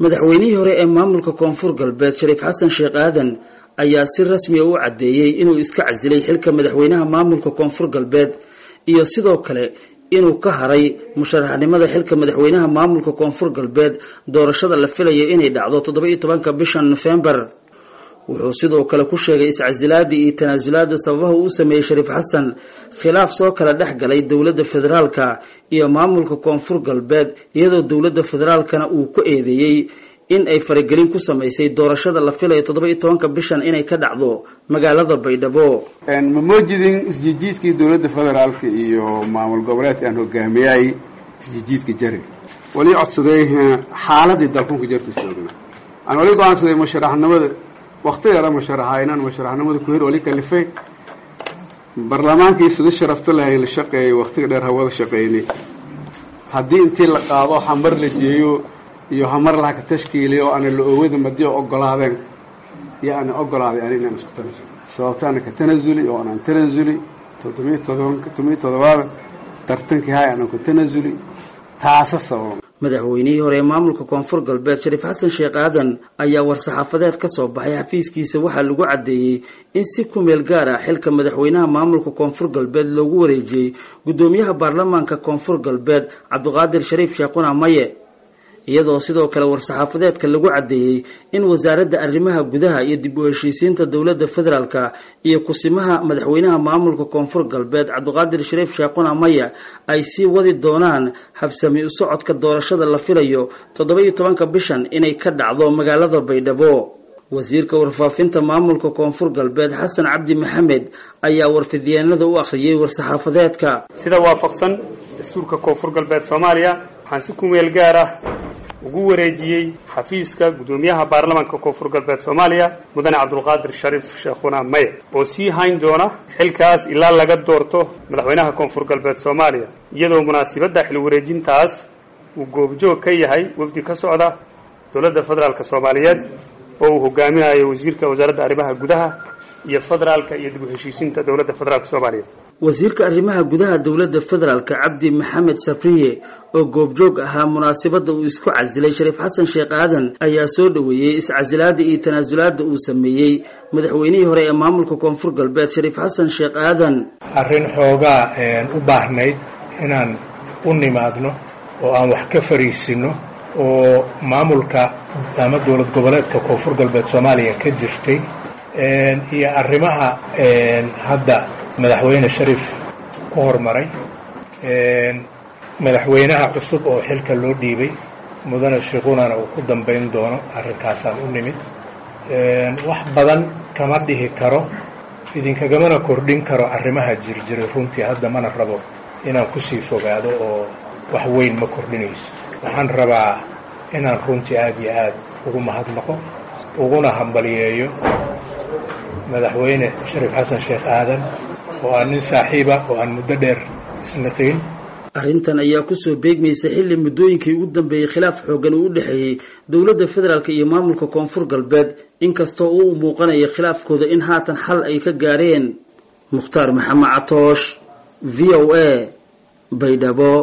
madaxweynihii hore ee maamulka koonfur galbeed shariif xasan sheekh aadan ayaa si rasmiya u caddeeyey inuu iska casilay xilka madaxweynaha maamulka koonfur galbeed iyo sidoo kale inuu ka haray musharaxnimada xilka madaxweynaha maamulka koonfur galbeed doorashada la filaya inay dhacdo toddoba iyo tobanka bishan nofembar wuxuu sidoo kale ku sheegay iscasilaadii iyo tanaasulaada sababaha uu sameeyey shariif xasan khilaaf soo kala dhex galay dowladda federaalka iyo maamulka koonfur galbeed iyadoo dowladda federaalkana uu ku eedeeyey in ay faragelin ku samaysay doorashada la filayo toddoba iyo tobanka bishan inay ka dhacdo magaalada baydhabo ma moojidin isjijiidkii dowladda federaalka iyo maamul goboleedka aan hogaamiyay isjijiidka jari wali codsaday xaaladii dalkunka jartiisa ognaa aan wali go-aansaday musharaxnimada wakti yara musharaxa inaan musharaxnimada ku hir wali kalifay barlamaankii sida sharafta lahay la shaqeeyay waktiga dheer hawada shaqeynay haddii intii la qaado hamar la jeeyo iyo hamar laha ka tashkiiliya oo ana la oowada madi ogolaadeen iyo ana ogolaaday ani inaan isku tanasuli sababta ana ka tanasuli oo anaan tanasuli toddobiyo todobanka todobiyo todobaada tartankii hay anaan ku tanasuli taasa sababa madaxweynihii hore ee maamulka koonfur galbeed shariif xasan sheekh aadan ayaa war-saxaafadeed ka soo baxay xafiiskiisa waxaa lagu caddeeyey in si ku meel gaar ah xilka madaxweynaha maamulka koonfur galbeed loogu wareejiyey guddoomiyaha baarlamaanka koonfur galbeed cabdiqaadir shariif sheekhuna maye iyadoo sidoo kale war-saxaafadeedka lagu caddeeyey in wasaaradda arrimaha gudaha iyo dib u heshiisiinta dowladda federaalka iyo kusimaha madaxweynaha maamulka koonfur galbeed cabdiqaadir shariif sheekhuna maya ay sii wadi doonaan habsami u socodka doorashada la filayo toddoba iyo tobanka bishan inay ka dhacdo magaalada baydhabo wasiirka warfaafinta maamulka koonfur galbeed xasan cabdi maxamed ayaa warfidyeennada u akhriyey war-saxaafadeedka sida waafaqsan dastuurka koonfur galbeed soomaaliya waxaan si ku meel gaar ah ugu wareejiyey xafiiska guddoomiyaha baarlamaanka koonfur galbeed soomaaliya mudane cabdulqaadir shariif sheekhuna maye oo sii hayn doona xilkaas ilaa laga doorto madaxweynaha koonfur galbeed soomaaliya iyadoo munaasibadda xil wareejintaas uu goobjoog ka yahay wafdi ka socda dowladda federaalk soomaaliyeed oo uu hogaaminayo wasiirka wasaaradda arrimaha gudaha iyo federaalka iyo dib u heshiisiinta dowladda federaalk soomaaliya wasiirka arrimaha gudaha dowladda federaalka cabdi maxamed sabriye oo goobjoog ahaa munaasabadda uu isku casilay shariif xasan sheekh aadan ayaa soo dhoweeyey iscasilaada iyo tanaasulaada uu sameeyey madaxweynihii hore ee maamulka koonfur galbeed shariif xasan sheekh aadan arrin xoogaa u baahnayd inaan u nimaadno oo aan wax ka fariisino oo maamulka ama dowlad goboleedka koonfur galbeed soomaaliya ka jirtay iyo arrimaha hadda madaxweyne shariif ku hormaray madaxweynaha cusub oo xilka loo dhiibay mudane sheekhunana uu ku dambayn doono arrinkaasaan u nimid wax badan kama dhihi karo idinkagamana kordhin karo arrimaha jirjiray runtii hadda mana rabo inaan kusii fogaado oo wax weyn ma kordhinayso waxaan rabaa inaan runtii aad iyo aad ugu mahadnaqo uguna hambaliyeeyo madaxweyne shariif xasan sheekh aadan oo aan nin saaxiiba oo aan muddo dheer isnaqiin arrintan ayaa kusoo beegmaysa xilli muddooyinkii ugu dambeeyey khilaaf xooggan uu u dhexeeyey dowladda federaalk iyo maamulka koonfur galbeed inkastoo uu muuqanayo khilaafkooda in haatan xal ay ka gaareen mukhtaar maxamed catoosh v o a baydhabo